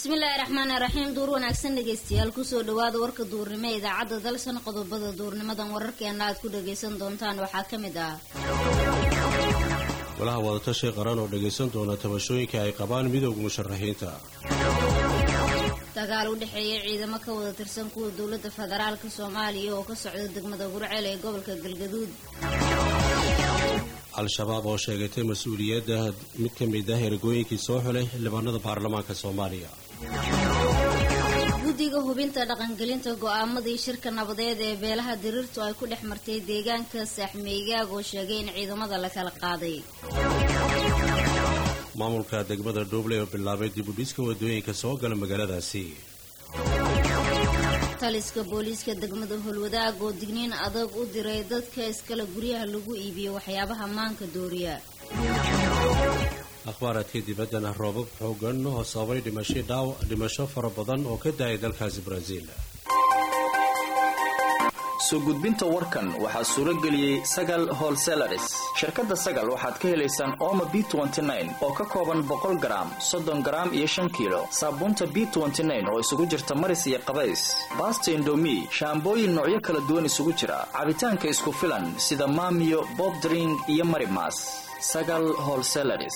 bismillaahi raxmaani raxiim duur wanaagsan dhegeystayaal kusoo dhawaada warka duurnimo ee idaacadda dalsan qodobada duurnimadan wararkeena aad ku dhagaysan doontaan waxaa ka mid ah golaha wadatashi qaran oo dhagaysan doona tabashooyinka ay qabaan midowga musharaxiinta dagaal u dhexeeya ciidamo ka wada tirsan kuwa dowladda federaalka soomaaliya oo ka socda degmada gurceel ee gobolka galgaduud al-shabaab oo sheegatay mas-uuliyadda mid ka mid ah ergooyinkii soo xulay xildhibaanada baarlamaanka soomaaliya guddiga hubinta dhaqangelinta go'aamadii shirka nabadeed ee beelaha diriirtu ay ku dhex martay deegaanka saaxmeygaag oo sheegay in ciidamada la kala qaaday maamulka degmada dhuuble oo bilaabay dib u dhiska wadooyinka soo gala magaaladaasi taliska booliiska degmada holwadaag oo digniin adag u diray dadka iskale guryaha lagu iibiyo waxyaabaha maanka dooriya akhbaaraadka dibaddana roobab xoogan oo sababay dhimasho fara badan oo ka da-ay dalkaasi baraaziil soo gudbinta warkan waxaa suuro geliyey sagal holselaris shirkadda sagal waxaad ka helaysaan ooma b oo ka kooban boqol garaam soddon garaam iyo shan kiilo saabuunta b oo isugu jirta maris iyo qabays baasta indomi shaambooyin noocyo kala duwan isugu jira cabitaanka isku filan sida maamiyo bobdring iyo marimas sagal holselaris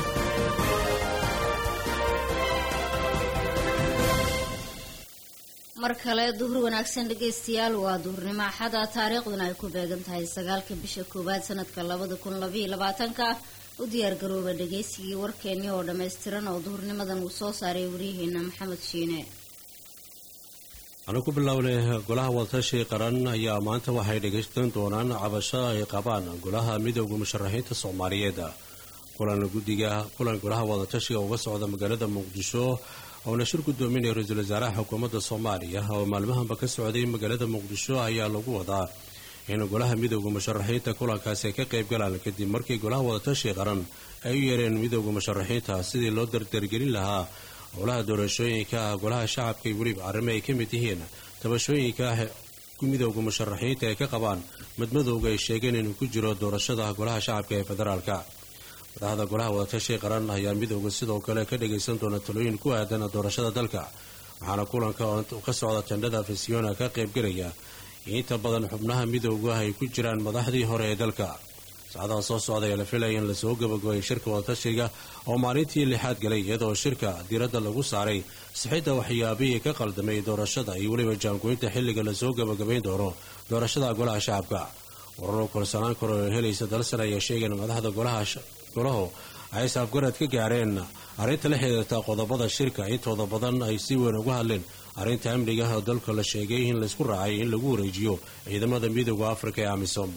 mar kale duhur wanaagsan dhegaystayaal waa duhurnimo axada taariikhduna ay ku beegan tahay sagaalka bisha koowaad sanadka labada kun labaiyo labaatanka u diyaargarooba dhagaysigii warkeennii oo dhammaystiran oo duhurnimadan uu soo saaray waryaheena maxamed shiine anu ku bilownay golaha wadatashi qaran ayaa maanta waxay dhagaystan doonaan cabasho ay qabaan golaha midowda musharaxiinta soomaaliyeed kulan guddiga kulan golaha wadatashiga uga socda magaalada muqdisho oona shir gudoominaya ra-iisul wasaaraha xukuumadda soomaaliya oo maalmahanba ka socday magaalada muqdisho ayaa lagu wadaa in golaha midowda musharaxiinta kulankaasi ay ka qayb galaan kadib markii golaha wadatashi qaran ay u yeereen midowda musharaxiinta sidii loo dardargelin lahaa howlaha doorashooyinka golaha shacabka iyo weliba arrimo ay ka mid yihiin tabashooyinka midowda musharaxiinta ay ka qabaan madmadowga ay sheegeen inuu ku jiro doorashada golaha shacabka ee federaalka madaxda golaha wadatashi qaran ayaa midowda sidoo kale ka dhagaysan doona talooyin ku aadan doorashada dalka waxaana kulanka ka socda tendhada fasiona ka qaybgelaya inta badan xubnaha midowga ay ku jiraan madaxdii hore ee dalka saacadaha soo socda ayaa la filaya in lasoo gabagabay shirka wadatashiga oo maalintii lixaad galay iyadoo shirka diiradda lagu saaray sixidda waxyaabihii ka qaldamay doorashada iyo weliba jaangoynta xilliga lasoo gabagabayn doono doorashada golaha shacabka wararo kalsanaan karo oo helaysa dalsan ayaa sheegeen madaxda golahu ay saafgarad ka gaareen arrinta la xidhiirta qodobada shirka intooda badan ay si weyn uga hadleen arrinta amniga oo dalka la sheegay in laysku raacay in lagu wareejiyo ciidamada midooda afrika ee amisom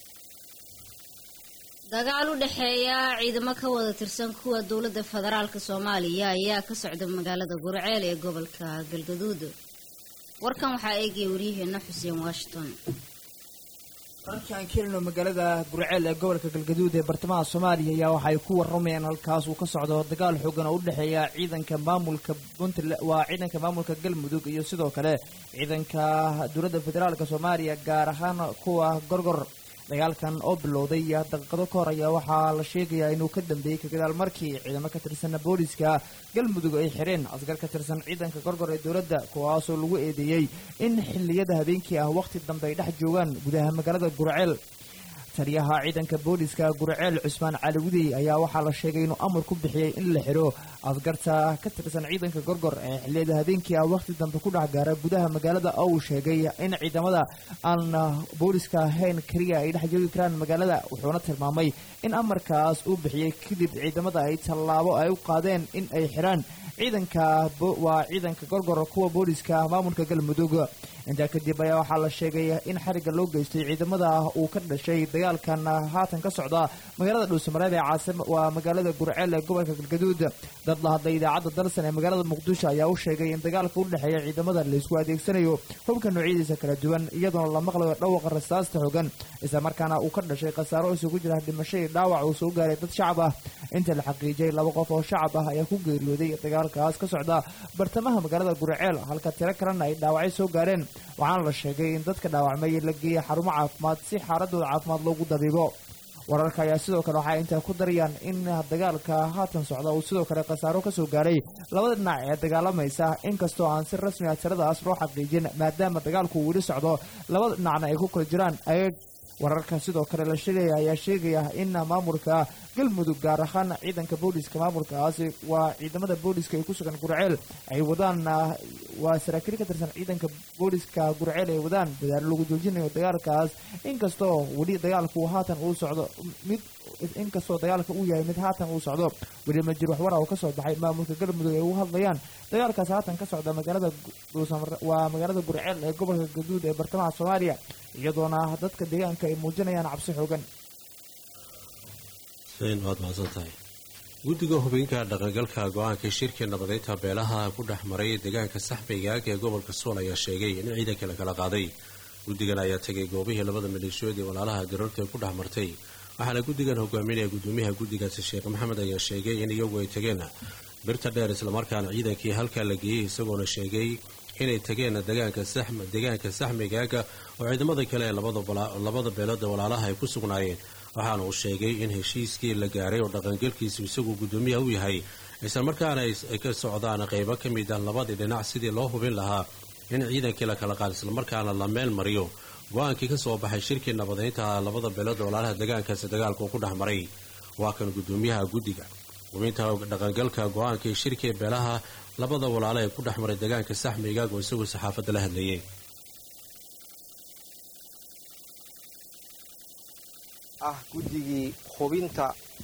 dagaal u dhexeeya ciidamo ka wada tirsan kuwa dowladda federaalka soomaaliya ayaa ka socda magaalada gurceel ee gobolka galgaduud warkan waxaa eegaya waryaheena xuseen washington wararkii aan kelino magaalada gurceel ee gobolka galgaduud ee bartamaha soomaaliya ayaa waxay ku waramayaan halkaas uu ka socdo dagaal xoogan oo u dhexeeya ciidanka maamulka puntland waa ciidanka maamulka galmudug iyo sidoo kale ciidanka dowladda federaalka soomaaliya gaar ahaan kuwa gorgor dagaalkan oo bilowday daqiiqado ka hor ayaa waxaa la sheegayaa inuu ka dambeeyey kagadaal markii ciidamo ka tirsan booliska galmudug ay xireen askar ka tirsan ciidanka gorgor ee dowladda kuwaasoo lagu eedeeyey in xilliyada habeenkii ah wakhti dambe ay dhex joogaan gudaha magaalada gurceel taliyaha ciidanka booliska gurceel cusmaan caliwudey ayaa waxaa la sheegay inuu amar ku bixiyey in la xiro askarta ka tirsan ciidanka gorgor ee xilliyada habeenkii ah wakhti dambe ku dhex gaara gudaha magaalada oo uu sheegay in ciidamada aan booliska ahayn keliya ay dhex joogi karaan magaalada wuxuuna tilmaamay in amarkaas uu bixiyey kadib ciidamada ay tallaabo ay u qaadeen in ay xiraan ciidanka waa ciidanka gorgor kuwa booliska maamulka galmudug intaa kadib ayaa waxaa la sheegay in xariga loo geystay ciidamada uu ka dhashay dagaalkan haatan ka socda magaalada dhuusamareeb ee caasim waa magaalada gurceel ee gobolka galgaduud dad la hadlay idaacadda dalsan ee magaalada muqdisho ayaa u sheegay in dagaalka u dhexeeya ciidamada laysku adeegsanayo hubka noocyadiisa kala duwan iyadoona la maqlayo dhawaqa rasaasta xogan isla markaana uu ka dhashay khasaaro isugu jira dhimasho iyo dhaawac uu soo gaaray dad shacab ah inta la xaqiijiyay laba qof oo shacab ah ayaa ku geeriyooday dagaalkaas ka socda bartamaha magaalada gurceel halka tiro kalena ay dhaawacyo soo gaareen waxaana la sheegay in dadka dhaawacmay la geeyay xarumo caafimaad si xaaladooda caafimaad loogu dabiibo wararka ayaa sidoo kale waxay intaa ku darayaan in dagaalka haatan socda uu sidoo kale khasaaro kasoo gaaray labada dhinac ee dagaalamaysa inkastoo aan si rasmi ah tiradaas loo xaqiijin maadaama dagaalku weli socdo labada dhinacna ay ku kala jiraan ayag wararka sidoo kale la sheegaya ayaa sheegaya in maamulka galmudug gaar ahaan ciidanka booliska maamulkaasi waa ciidamada booliska ee ku sugan gurceel ay wadaan waa saraakiil ka tirsan ciidanka booliska gurceel ay wadaan dadaalo lagu joojinayo dagaalkaas inkastoo weli dagaalku haatan uu socdo mid inkastoo dagaalka uu yahay mid haatan uu socdo weli ma jir waxwara oo kasoo baxay maamulka galmudug ay ugu hadlayaan dagaalkaas haatan ka socda magaalada waa magaalada gurceel ee gobolka gaduud ee bartamaha soomaaliya iyadoona dadka deegaanka ay muujinayaan cabsi xoogan waad mahadsantahay guddiga hubinka dhaqangalka go-aanka shirka nabadeynta beelaha ku dhex maray deegaanka saxbaygaag ee gobolka sool ayaa sheegay in ciidanka la kala qaaday guddigan ayaa tegay goobihii labada maleeshiyood ee walaalaha garoorta ku dhex martay waxaana guddigan hogaaminaya gudoomiyaha guddigaasi sheekh maxamed ayaa sheegay in iyagu ay tageen birta dheer islamarkaana ciidankii halkaa la geeyey isagoona sheegay inay tageen deegaanka saxmigaaga oo ciidamada kale ee labada beelood ee walaalaha ay ku sugnaayeen waxaana uu sheegay in heshiiskii la gaaray oo dhaqangelkiisu isagu gudoomiyaha u yahay islamarkaana ay ka socdaan qaybo ka mid ah labadii dhinac sidii loo hubin lahaa in ciidankii la kala qaad islamarkaana la meel mariyo go-aankii ka soo baxay shirkii nabadeynta labada beelood ee walaalaha deegaankaasi dagaalka uu ku dhex maray waa kan gudoomiyaha guddiga hubinta dhaqangalka go-aankii shirkii beelaha labada walaalo ee ku dhex maray deegaanka saxmigaago isagoo saxaafadda la hadlayay ah guddigii hubinta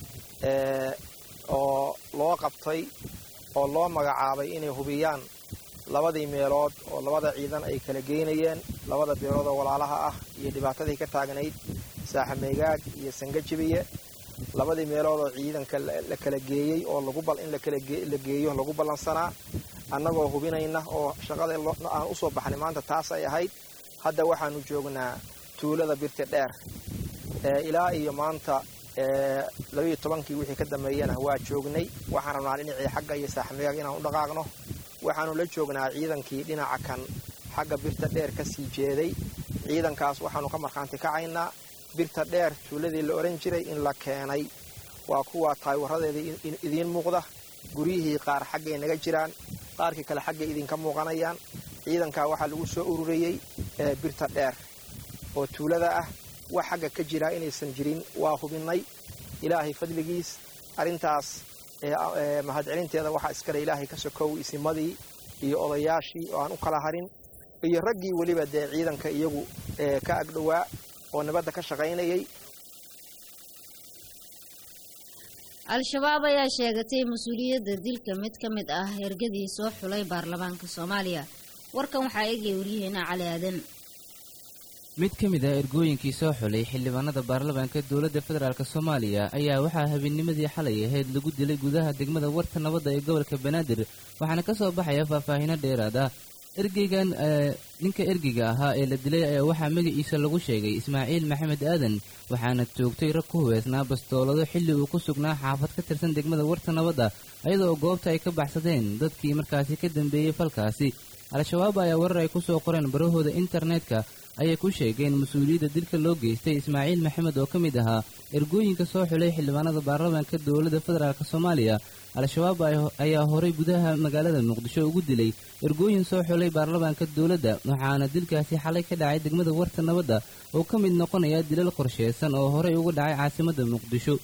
oo loo qabtay oo loo magacaabay inay hubiyaan labadii meelood oo labada ciidan ay kala geynayeen labada beelood oo walaalaha ah iyo dhibaatadii ka taagnayd saaxameygaag iyo sangajibiye labadii meelood oo ciidanka la kala geeyey oo in la geeyo lagu ballansanaa annagoo hubinayna oo shaqada aan usoo baxnay maanta taas ay ahayd hadda waxaanu joognaa tuulada birti dheer ilaa iyo maanta labayo tobankii wixii ka dambeeyana waa joognay waxaan rabnaa dhinacii xagga iyo saaxameygaag inaan u dhaqaaqno waxaanu la joognaa ciidankii dhinaca kan xagga birta dheer ka sii jeeday ciidankaas waxaanu ka markhaanti kacaynaa birta dheer tuuladii la odhan jiray in la keenay waa kuwa taaywarradeeda idiin muuqda guryihii qaar xaggay naga jiraan qaarkii kale xaggay idinka muuqanayaan ciidankaa waxaa lagu soo ururiyey birta dheer oo tuulada ah wax xagga ka jiraa inaysan jirin waa hubinnay ilaahay fadligiis arrintaas mahadcelinteeda waxaa iskale ilaahay ka sokow isimadii iyo odayaashii oo aan u kala harin iyo raggii weliba dee ciidanka iyagu ka agdhowaa oo nabadda ka shaqaynayay al-shabaab ayaa sheegatay mas-uuliyadda dilka mid ka mid ah ergadii soo xulay baarlamaanka soomaaliya warkan waxaa eegaya waryaheena cali aadan mid ka mid ah ergooyinkii soo xulay xildhibaanada baarlamaanka dowladda federaalk soomaaliya ayaa waxaa habeennimadii xalay ahayd lagu dilay gudaha degmada warta nabadda ee gobolka banaadir waxaana ka soo baxaya faahfaahino dheeraad ah ergeygan ninka ergeyga ahaa ee la dilay ayaa waxaa magaciisa lagu sheegay ismaaciil maxamed aadan waxaana joogtay rag ku hubeysnaa bastoolado xilli uu ku sugnaa xaafad ka tirsan degmada warta nabadda iyadoo goobta ay ka baxsadeen dadkii markaasi ka dambeeyey falkaasi al-shabaab ayaa warar ay ku soo qoreen barahooda internetka ayay ku sheegeen mas-uuliyadda dilka loo geystay ismaaciil maxamed oo ka mid ahaa ergooyinka soo xulay xildhibaanada baarlamaanka dowladda federaalk soomaaliya al-shabaab ayaa horay gudaha magaalada muqdisho ugu dilay ergooyin soo xulay baarlamaanka dowladda waxaana dilkaasi xalay ka dhacay degmada warta nabadda oo ka mid noqonaya dilal qorsheysan oo horey uga dhacay caasimadda muqdisho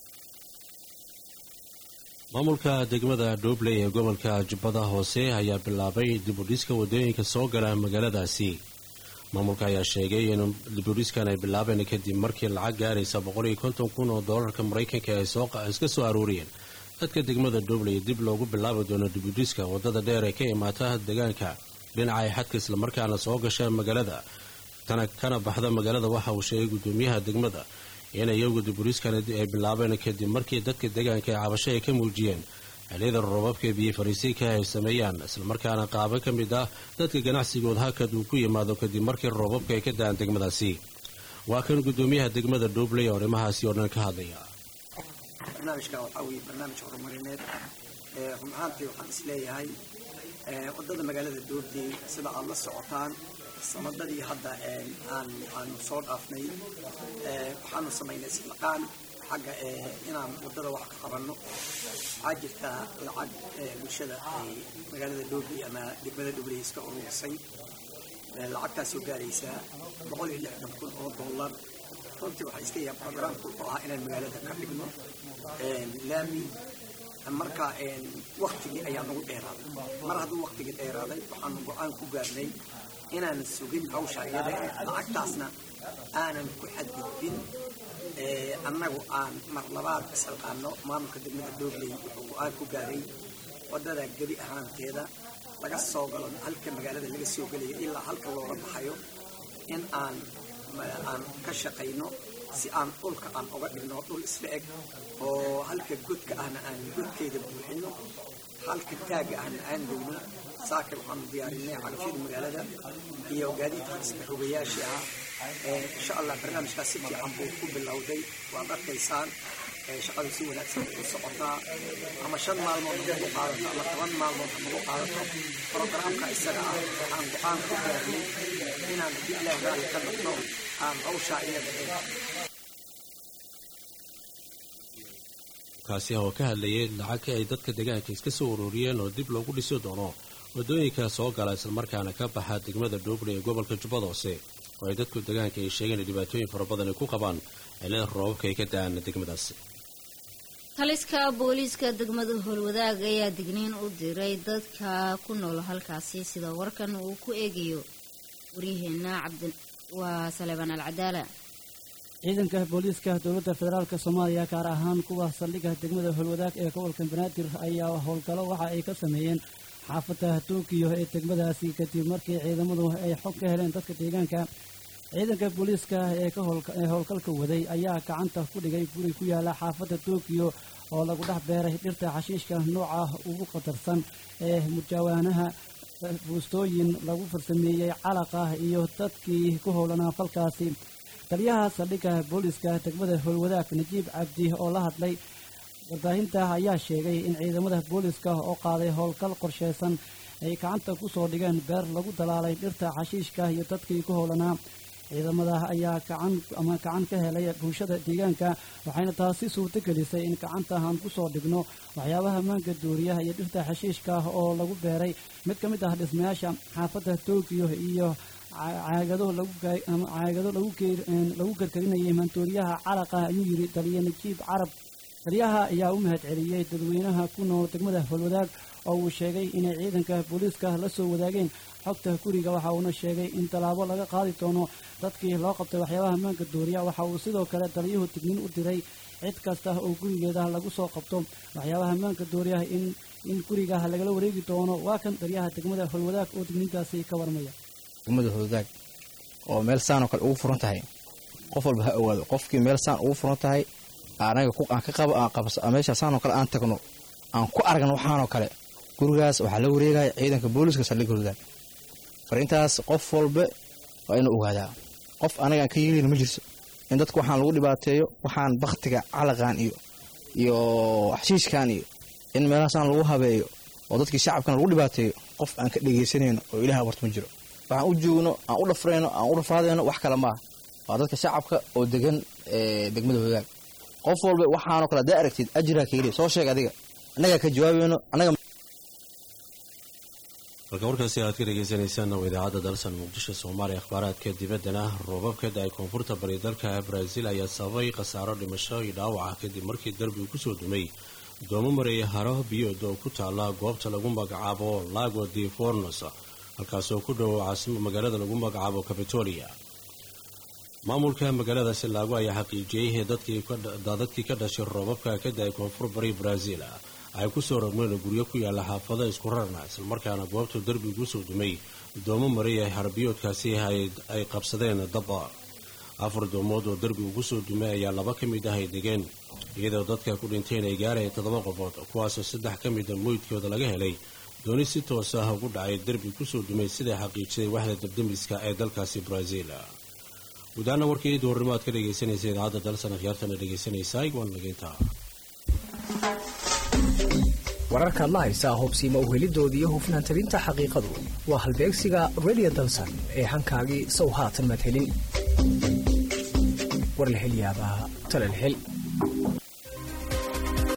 maamulka degmada dhobley ee gobolka jubbada hoose ayaa bilaabay dibudhiska wadooyinka soo gala magaaladaasi maamulka ayaa sheegay in dibudhiskan ay bilaabeen kadib markii lacag gaaraysa boqoliyo konton kun oo doolarka maraykanka ay iska soo aruuriyeen dadka degmada dhobley dib loogu bilaabi doono dibudhiska wadada dheer ee ka imaata deegaanka dhinaca ay xadka islamarkaana soo gasha magaalada tana kana baxda magaalada waxa uu sheegay gudoomiyaha degmada in iyagu dibudhiskan ay bilaabeen kadib markii dadka deegaanka ee cabasho ay ka muujiyeen xilliyada roobabka biyo fariisiinka ay sameeyaan islamarkaana qaabo ka mid ah dadka ganacsigood hakad uu ku yimaado kadib markii roobabka ay ka da'an degmadaasi waa kan gudoomiyaha degmada dhobley oo arrimahaasi oo dhan ka hadlaya barnaamijka waxaa weeye barnaamij horumarineed run ahaantii waxaan isleeyahay waddada magaalada dhobley sida aad la socotaan sanadadii hadda aan aanu soo dhaafnay waxaanu samaynay islaqaan xagga inaan waddada wax ka qabanno waxaa jirta lacag bulshada ay magaalada dhoobi ama degmada dhobley iska ururisay lacagtaasoo gaaraysaa boqol iyo lixdan kun oo dollar runtii waxaa iska yaha programku oo ah inaan magaalada ka dhigno laami marka waktigii ayaa nagu dheeraaday mar hadduu waktigii dheeraaday waxaanu go-aan ku gaarnay inaanan sugin hawsha iyada lacagtaasna aanan ku xadgudbin annagu aan mar labaad isalqaano maamulka degmada doobley wuxuu go-aan ku gaaray waddada gebi ahaanteeda laga soo galo halka magaalada laga soo gelayo ilaa halka looga baxayo in aan aan ka shaqayno si aan dhulka aan uga dhigno dhul isla eg oo halka godka ahna aan godkeeda buuxino halka taagga ahna aan degno saakir waxaanu diyaarinay cagafyada magaalada iyo gaadiidka iska rogayaashii ah insha allah barnaamijkaas si fiican buu ku bilowday waad arkaysaan shaqadu si wanaagsan bay u socotaa ama shan maalmood nagu qaadato ama toban maalmood nagu qaadato programka isaga ah waxaan go-aan ku gaarnay inaan haddii ilaah raali ka noqno aan hawshaa iyada kaasi oo ka hadlayay lacag ay dadka deegaanka iska soo ururiyeen oo dib loogu dhisi doono waddooyinka soo gala islamarkaana ka baxa degmada dhoobli ee gobolka jubbada hoose oo ay dadku deegaanka ay sheegeen in dhibaatooyin fara badan ay ku qabaan cilada roobabka ay ka da-aan degmadaasi taliska booliiska degmada howlwadaag ayaa digniin u diray dadka ku nool halkaasi sida warkan uu ku eegayo waryaheena cabdi waa saleebaan alcadaala ciidanka booliiska dowladda federaalk soomaaliya gaar ahaan kuwa saldhigga degmada howlwadaag ee gobolka banaadir ayaa howlgallo waxa ay ka sameeyeen xaafadda tookiyo ee degmadaasi kadib markii ciidamadu ay xog ka heleen dadka deegaanka ciidanka booliiska ee howlgalka waday ayaa gacanta ku dhigay guri ku yaala xaafadda tookiyo oo lagu dhex beeray dhirta xashiishka nooca ugu khatarsan ee mujaawaanaha buustooyin lagu farsameeyey calaqa iyo dadkii ku howlanaa falkaasi taliyaha saldhigga booliiska degmada howlwadaag najiib cabdi oo la hadlay warbaahinta ayaa sheegay in ciidamada booliiska oo qaaday howlgal qorsheysan ay gacanta ku soo dhigeen beer lagu dalaalay dhirta xashiishka iyo dadkii ku howlanaa ciidamada ayaa gacan ama gacan ka helay bulshada deegaanka waxayna taasi suurto gelisay in gacanta aan ku soo dhigno waxyaabaha maanka duuriyaha iyo dhirta xashiishka oo lagu beeray mid ka mid ah dhismayaasha xaafadda tookiyo iyo caagado lagucaagado lagu karkarinayay maantooriyaha calaqa ayuu yidhi taliya najiib carab taliyaha ayaa u mahad celiyey dadweynaha ku nool degmada howlwadaag oo uu sheegay inay ciidanka booliiska la soo wadaageen xogta guriga waxa uuna sheegay in tallaabo laga qaadi doono dadkii loo qabtay waxyaabaha maanka dooriya waxa uu sidoo kale taliyuhu digniin u diray cid kasta oo gurigeeda lagu soo qabto waxyaabaha maanka dooriyaha in in guriga lagala wareegi doono waa kan taliyaha degmada howlwadaag oo digniintaasi ka warmaya degmada howlwadaag oo meel saan oo kale ugu furan tahay qof walba ha owaado qofkii meel saan ugu furan tahay anaga aan ka qabo aan qabso meesha saan oo kale aan tagno aan ku aragno waxaanoo kale gurigaas waxaa la wareegaya ciidanka booliiska saldhigga howlwadaag farintaas qof walba waa inuu ogaadaa qof anagaan ka yeelin ma jirto in dadku waxaan lagu dhibaateeyo waxaan baktiga calaqan iyo iyo xashiishkan iyo in meelahaasaan lagu habeeyo oo dadkii shacabkan lagu dhibaateeyo qof aan ka dhegaysanayno oo ilaah abarta ma jiro waxaan u joogno aan u dhafrayno aan u dhafaadayno wax kale maaha waa dadka shacabka oo degan degmada hoogaag qof walba waxaanoo kale haddaa aragtid ajraa ka heliya soo sheeg adiga annagaa ka jawaabayno annaga halka warkaasi aad ka dhegeysaneysaan waa idaacadda dalsan muqdisho soomaaliya akhbaaraadka dibaddana roobabka da-ay koonfurta bari dalka brazil ayaa sababay khasaaro dhimasho iyo dhaawaca kadib markii darbigu kusoo dumay doomo mareeya haro biyood oo ku taala goobta lagu magacaabo lago de fornos halkaasoo ku dhow caasimo magaalada lagu magacaabo capitolia maamulka magaaladaasi laago ayaa xaqiijiyey dadkii ka dhashay roobabka ka da-ay koonfur bari brazil ay kusoo rogmeen guryo ku yaala xaafado isku rarna islamarkaana goobta derbigu soo dumay doomo mariya harbiyoodkaasi ay qabsadeen daba afar doomood oo derbigu kusoo dumay ayaa laba ka mid ah ay degeen iyadoo dadka ku dhinteen ay gaaraya toddoba qofood kuwaasoo saddex ka mida moydkooda laga helay dooni si toos ah ugu dhacay derbi kusoo dumay siday xaqiijiday waxda dabdamiska ee dalkaasi brazil gudaana warkii duurnimo aad ka dhegaysanaysa idaacadda dalsan akhyaartana dhegaysanaysaa waan nageyntaa wararkaad la haysaa hubsiima uhelidooda iyo hufnaan tabinta xaqiiqadu waa halbeegsiga radio dalsan ee hankaagii sow haatan madhelin war la hel yaabaa tala la hel